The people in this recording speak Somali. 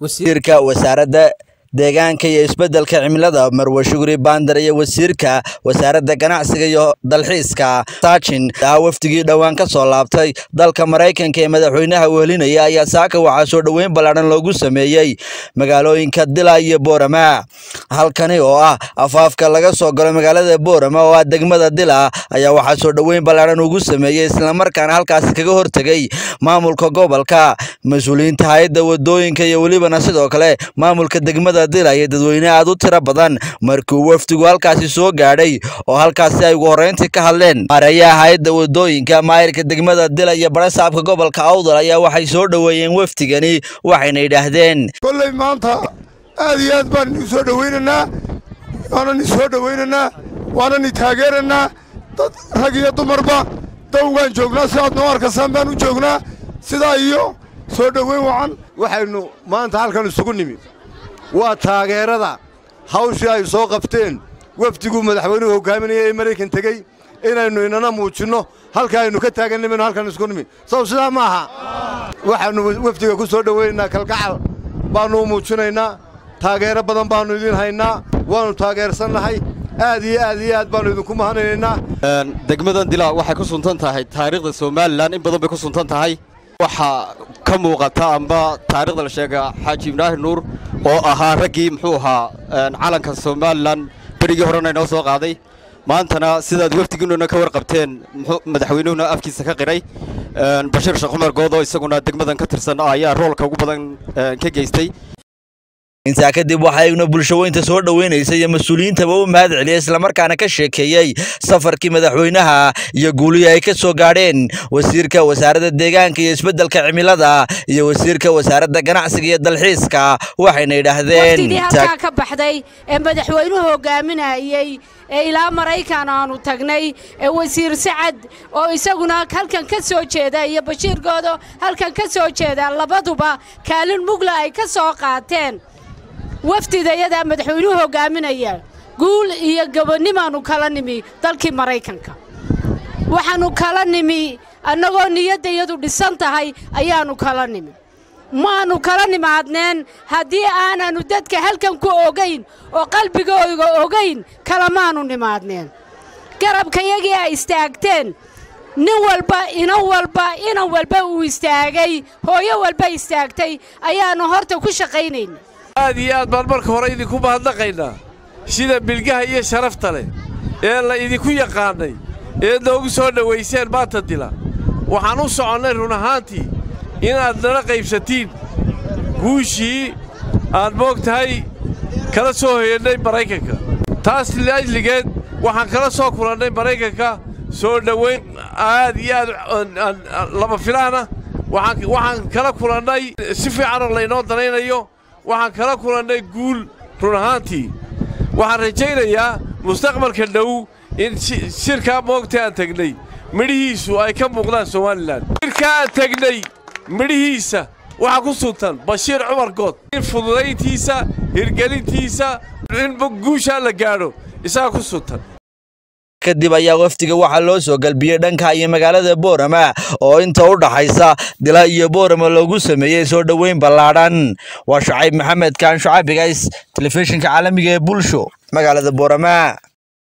wasiirka wasaaradda deegaanka iyo isbeddelka cimilada marwe shuguri baandar iyo wasiirka wasaaradda ganacsiga iyo dalxiiska saajin ah wafdigii dhowaan ka soo laabtay dalka maraykanka ee madaxweynaha wehelinaya ayaa saaka waxaa soo dhoweyn ballaadhan loogu sameeyey magaalooyinka dila iyo boorama halkani oo ah afaafka laga soo galo magaalada boorama oo ah degmada dila ayaa waxaa soo dhoweyn ballaadhan ugu sameeyey islamarkaana halkaasi kaga hortegay maamulka gobolka mas-uuliyiinta hay-adda wadooyinka iyo welibana sidoo kale maamulka degmada dila iyo dadweyne aad u tiro badan markii uu wafdigu halkaasi soo gaadhay oo halkaasi ay ugu horreyntii ka hadleen maareeyaha hay-adda wadooyinka maayirka degmada dila iyo barasaabka gobolka awdal ayaa waxay soo dhoweeyeen wafdigani waxayna yidhaahdeen kolley maanta aad iyo aad baan idin soo dhowaynaynaa waanan i soo dhowaynaynaa waanan i taageeraynaa dad rag iyo dumarba dawgaan joognaa si aad noo arkaysaan baan u joognaa sidaa iyo soo dhoweyn wacan waxaynu maanta halkan isugu nimi waa taageerada hawshii ay soo qabteen wafdiguu madaxweynuhu hogaaminaya ee maraykan tegey inaynu inana muujinno halka aynu ka taagannimayno halkan isku nimi sow sidaa ma aha waxaannu wafdiga ku soo dhowaynaynaa kalgacal baannu u muujinaynaa taageero badan baannu idiin haynaa waannu taageersannahay aad iyo aad iyo aad baannu idinku mahadnaynaynaa degmadan dila waxay ku suntan tahay taariikhda somalilan in badan bay ku suntan tahay waxaa ka muuqata amba taarikhda la sheega xaaji ibraahim nuur oo ahaa raggii muxuu ahaa calanka somalilan berigii horena inoo soo qaaday maantana sidaad wafdigiinuna ka warqabteen madaxweynuhuna afkiisa ka qiray bashiir sheekh cumar good oo isaguna degmadan ka tirsan ayaa roolka ugu badan ka geystay intaa kadib waxaa igna bulshaweynta soo dhoweynaysa iyo mas-uuliyiintaba u mahad celiyay islamarkaana ka sheekeeyey safarkii madaxweynaha iyo guulihii ay ka soo gaadheen wasiirka wasaaradda deegaanka iyo isbeddelka cimilada iyo wasiirka wasaaradda ganacsiga iyo dalxiiska waxayna yidhaahdeen waftigii halkaa ka baxday ee madaxweynuhu hogaaminayey ee ilaa maraykan aanu tagnay ee wasiir sacad oo isaguna halkan ka soo jeeda iyo bashiir goodo halkan ka soo jeeda labaduba kaalin mugla ay ka soo qaateen wafdidayadaa madaxweynuhu hogaaminaya guul iyo gabonimaannu kala nimi dalkii maraykanka waxaannu kala nimi annagoo niyaddayadu dhisan tahay ayaannu kala nimi maannu kala nimaadneen haddii aanannu dadka halkan ku ogayn oo qalbigooga ogayn kalamaannu nimaadneen garabkayagii ay istaagteen nin walba inan walba inan walba uu istaagay hooyo walba istaagtay ayaannu horta ku shaqaynayna aad iyo aad baan marka hore idinku mahadnaqaynaa sida bilgaha iyo sharafta leh ee la idinku yaqaannay ee noogu soo dhowayseen maanta dila waxaan u soconnay run ahaantii inaad nala qaybsatiin guushii aad moog tahay kala soo hoyannay maraykanka taas liajligeed waxaan kala soo kulannay maraykanka soo dhowayn aad iyo aad lama filaana waxaan kala kulannay si fiicanoo laynoo danaynayo waxaan kala kulannay guul run ahaantii waxaan rajaynayaa mustaqbalka dhow in shirkaa moogta aan tegnay midhihiisu ay ka muuqdaan somalilan shirkaa aan tegnay midhihiisa waxaa ku suntan bashiir cumar good in fududayntiisa hirgelintiisa in guushaa la gaadho isagaa ku suntan kadib ayaa wafdiga waxaa loo soo galbiyey dhanka iyo magaalada boorama oo inta u dhaxaysa dila iyo boorama loogu sameeyey soo dhoweyn ballaadhan waa shucayb maxamed kaan shucayb bigays telefishinka caalamiga ee bulsho magaalada boorama